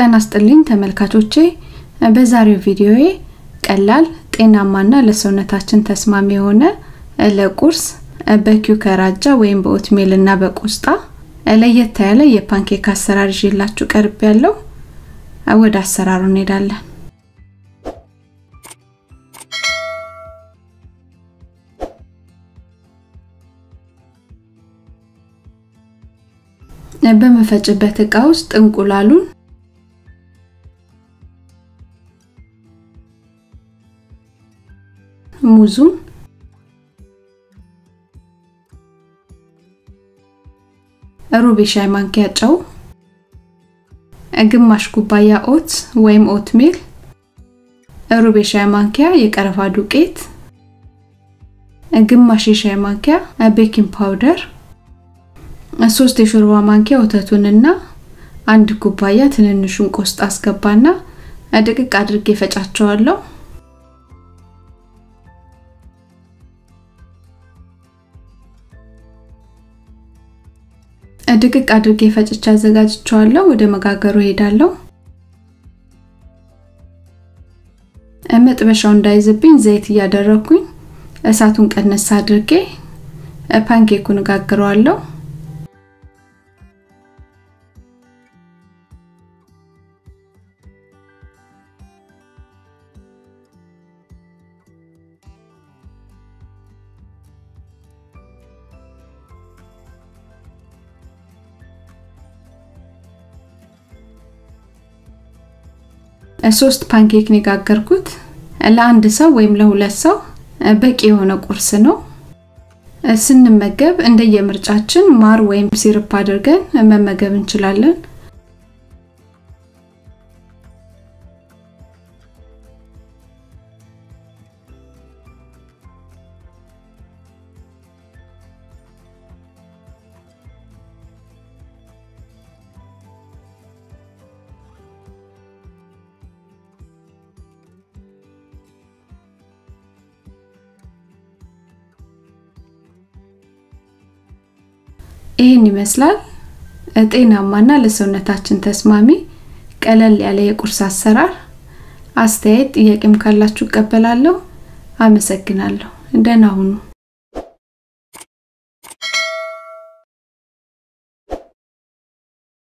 ጤና ይስጥልኝ ተመልካቾቼ በዛሬው ቪዲዮዬ ቀላል ጤናማና ለሰውነታችን ተስማሚ የሆነ ለቁርስ በኪውከር አጃ ወይም በኦትሜል እና በቆስጣ ለየት ያለ የፓንኬክ አሰራር ይዤላችሁ ቀርብ ያለው ወደ አሰራሩ እንሄዳለን። በመፈጭበት እቃ ውስጥ እንቁላሉን ሙዙን ሩብ የሻይ ማንኪያ ጨው፣ ግማሽ ኩባያ ኦት ወይም ኦትሜል፣ ሩብ የሻይ ማንኪያ የቀረፋ ዱቄት፣ ግማሽ የሻይ ማንኪያ ቤኪንግ ፓውደር፣ ሶስት የሾርባ ማንኪያ ወተቱንና አንድ ኩባያ ትንንሹን ቆስጣ አስገባና ድቅቅ አድርጌ ፈጫቸዋለሁ። ድቅቅ አድርጌ ፈጭቼ አዘጋጅቸዋለሁ። ወደ መጋገሩ ሄዳለሁ። መጥበሻው እንዳይዝብኝ ዘይት እያደረኩኝ እሳቱን ቀነስ አድርጌ ፓንኬኩን እጋግረዋለሁ። ሶስት ፓንኬክ ነው የጋገርኩት። ለአንድ ሰው ወይም ለሁለት ሰው በቂ የሆነ ቁርስ ነው። ስንመገብ እንደየምርጫችን ማር ወይም ሲርፕ አድርገን መመገብ እንችላለን። ይህን ይመስላል ጤናማና ለሰውነታችን ተስማሚ ቀለል ያለ የቁርስ አሰራር። አስተያየት ጥያቄም ካላችሁ እቀበላለሁ። አመሰግናለሁ። ደህና ሁኑ።